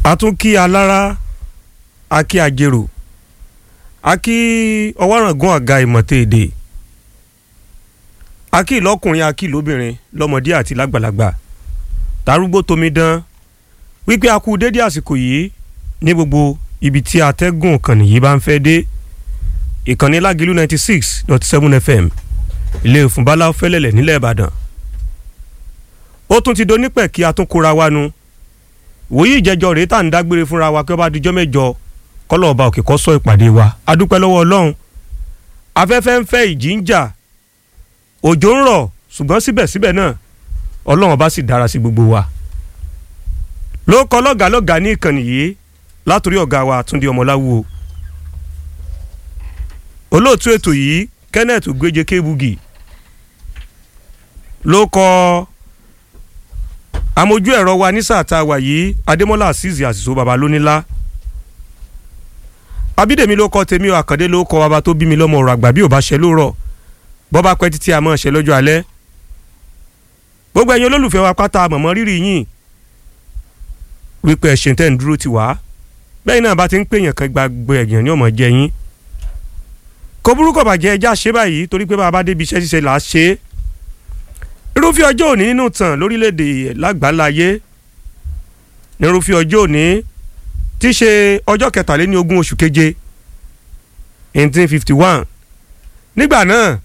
àtúnkí alára akí ajérò akí ọwọ́rangún àga ìmọ̀tẹ́ èdè akí ìlọ́kùnrin akí ìlóbìnrin lọ́mọdé àti lágbàlagbà darúgbó tomidan wípé a kú dédé àsìkò yìí ní gbogbo ibi tí atẹ́gùn kànnì yìí bá ń fẹ́ dé ìkànnì lágìlú ninety six dot seven fm ilé ìfúnbalá fẹ́lẹ́lẹ̀ nílẹ̀ ìbàdàn ó tún ti donípẹ̀ kí a tún kóra wa nu wòye ìjẹjọ rèé tá à ń dágbére fúnra wa kí ó bá dijọ́ mẹ́jọ kọ́lọ̀ ọba òkè kọ́ sọ ìpàdé wa adúpẹ́ lọ́wọ́ ọlọ́run afẹ́fẹ́ ń fẹ́ ìjì ń jà òjò ń rọ̀ ṣùgbọ́n síbẹ̀síbẹ̀ náà ọlọ́run ọba sì dára sí gbogbo wa ló kọ́ lọ́gàálọ́gà ní ìkànnì yìí látòrí ọ̀gá wa túndé ọmọláwo olóòtú ètò yìí kenneth gbéje kébugi ló kọ́ amójú ẹ̀rọ wa ní sáà tá a wà yìí adémọ́lá azeez àṣìṣó baba lónílá abídèmí ló kọ́ tèmi àkàndé ló kọ́ baba tó bí mi lọ́mọ ọ̀rọ̀ àgbà bí ò bá ṣe lóòrọ̀ bọ́ba pẹ́ títí a máa ṣe lọ́jọ́ alẹ́ gbogbo ẹ̀yin olólùfẹ́ wa pátá mọ̀mọ́ rírì yín wípé ẹ̀ṣẹ̀ tẹ́ ń dúró ti wá bẹ́ẹ̀ náà bá ti ń pèèyàn kan gbàgbé ẹ̀yàn ní ọmọ jẹ yín kò burúkọ bàjẹ́ ẹja ṣe báyìí torí pé bàbá débi iṣẹ́ ṣiṣẹ́ là á ṣe é irúfẹ́ ọjọ́ òní nínú tàn lórílẹ̀‐èdè lágbàláyé nírúfẹ́ ọjọ́ òní tí í ṣe ọjọ́ kẹtàléní ogún oṣù keje eighteen fifty one nígbà náà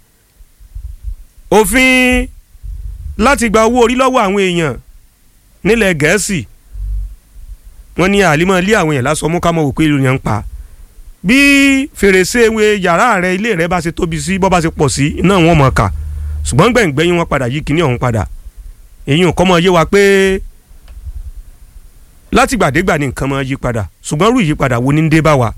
òfin láti gba owó orí lọ́wọ́ àwọn èèyàn nílẹ̀ gẹ̀ẹ́sì wọ́n ní àlímọ́ ilé àwọn èèyàn lásán mú ká mọ̀ wò pé ìlú yẹn ń pa bí fèrèsé ìwé yàrá rẹ ilé rẹ bá ṣe tóbi sí bọ́ bá ṣe pọ̀ sí náà wọ́n mọ̀ ká ṣùgbọ́n gbẹ̀ngbẹ̀yìn wọn padà yí kíní ọ̀hún padà èyí ò kọ́ mọ́ yé wa pé látìgbàdégbà ni nǹkan mọ́ yí padà ṣùgbọ́n rú ìyípadà wo ní ń dé bá wa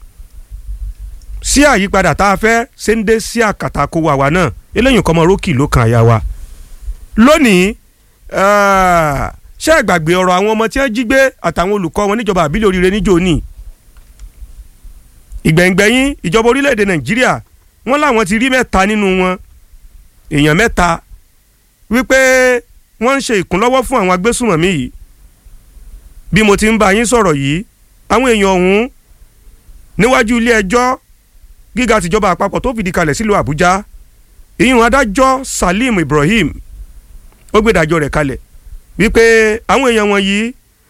sí àyípadà tá a fẹ́ ṣe ń dé sí àkàtà kó wa wa náà eléyìí kọ́ mọ́ rókì ló kan àyà wa lónìí ṣé ẹ gbàgbé ọ̀rọ̀ àwọn ọmọ tí wọ́n jí gbé àtàwọn olùkọ́ wọn níjọba àbílẹ̀ oríire níjó ní ìgbẹ̀ngbẹ̀yìn ìjọba orílẹ̀-èdè nàìjíríà wọ́n láwọn ti rí mẹ́ta nínú wọn èèyàn mẹ́ta wípé wọ́n ń ṣe ìkúnlọ́wọ́ fún àwọn agbésùmọ̀mí yìí bí mo ti ń bá yín sọ̀rọ̀ yìí àwọn èèyàn ọ̀hún níwájú ilé ẹjọ́ gíga tìjọba àpapọ̀ tó fìdí kalẹ̀ sílùú àbújá ìyún adájọ́ salim ibrahim ó gbé ìdájọ́ rẹ̀ kalẹ̀ wípé àwọn èèyàn wọ̀nyí